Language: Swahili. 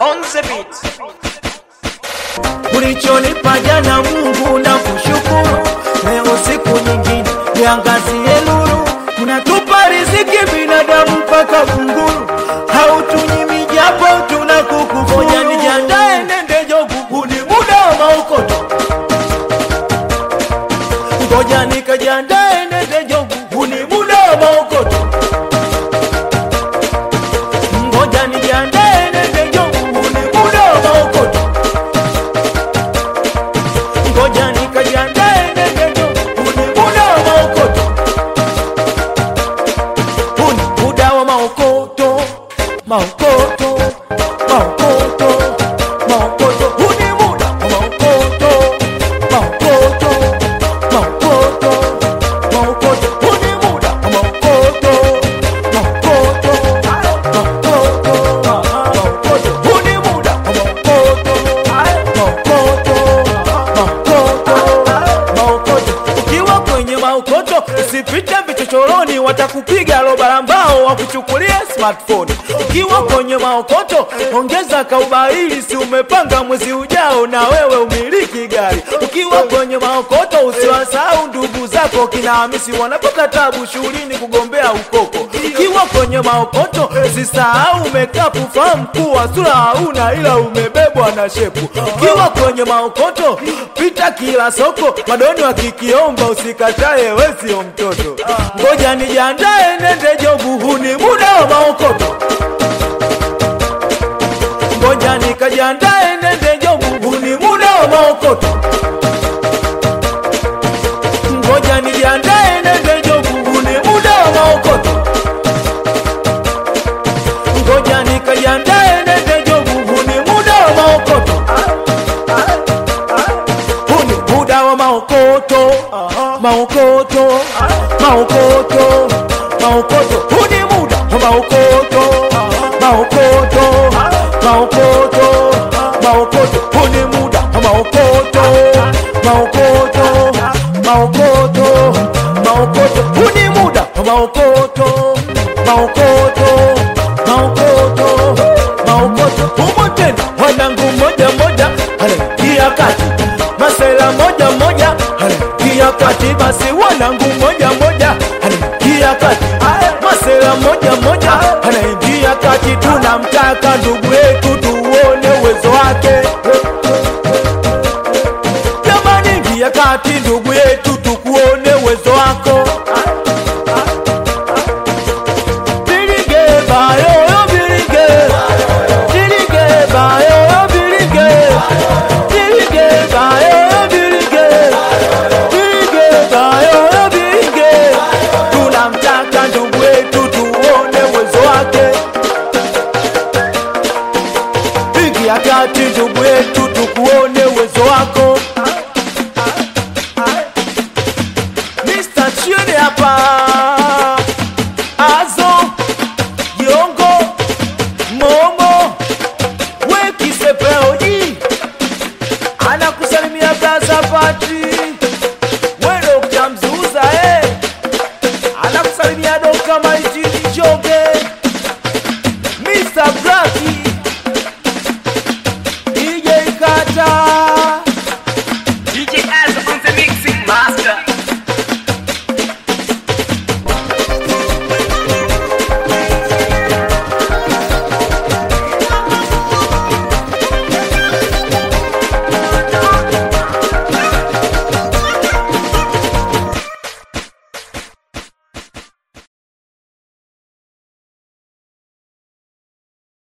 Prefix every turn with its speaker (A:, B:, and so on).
A: on the beat.
B: ulichonipa jana Mungu na kushukuru, leo siku nyingine niangazie nuru, unatupa riziki binadamu mpaka kunguru, hautunyimi japo tunakukufuru. Ngoja nijiandae nende jogu, huu ni muda wa maokoto. Ngoja nikajiandae nende jogu, huu ni muda wa maokoto. Ngoja nijiandae nende jogu, huu ni muda wa maokoto. Ngoja nikajiandae nende jogu, huu ni muda wa maokoto. Huu ni muda wa maokoto, maokoto, maokoto, maokoto. Huu ni muda wa maokoto, maokoto, maokoto, maokoto. Huu ni muda wa maokoto, maokoto, maokoto, maokoto. Huu ni muda wa maokoto, maokoto, maokoto, maokoto. Ukiwa kwenye maokoto usipite vichochoroni, watakupiga roba la mbao wakuchukulie smartphone. Ukiwa kwenye maokoto ongeza kaubaili, si umepanga mwezi ujao na wewe umiliki gari. Ukiwa kwenye maokoto usiwasahau ndugu zako kina Hamisi wanapata tabu shughulini kugombea ukoko. Ukiwa kwenye maokoto usisahau umekapu, fahamu kuwa sura hauna ila umebebwa na shepu. Ukiwa kwenye maokoto pita kila soko, madoni wakikiomba usikatae, we sio mtoto. Ngoja nijiandae nende jobu, huu ni muda wa maokoto. Ngoja nikajiandae nende jobu, huu ni muda wa maokoto. Ngoja nijiandae nende jobu, huu ni muda wa maokoto. Ngoja nikajiandae nende jobu, huu ni muda wa maokoto. Huu ni muda wa maokoto, maokoto, maokoto, maokoto. Huu ni muda wa maokoto, maokoto, maokoto, maokoto. Huu ni muda wa maokoto, maokoto, maokoto, maokoto. Huu ni muda wa maokoto, maokoto, maokoto, maokoto. Humo tena wanangu moja moja anaingia kati masela moja moja anaingia kati, basi wanangu moja moja anaingia kati, masela moja moja anaingia kati. Tunamtaka ndugu yetu tuone uwezo wake, jamani, ingia kati ndugu yetu tukuone uwezo wako. Bilige bayo bilige, bilige bayo bilige, bilige bayo bilige, bilige bayo bilige. Tunamtaka ndugu wetu tuone uwezo wake. Ingia kati ndugu wetu tukuone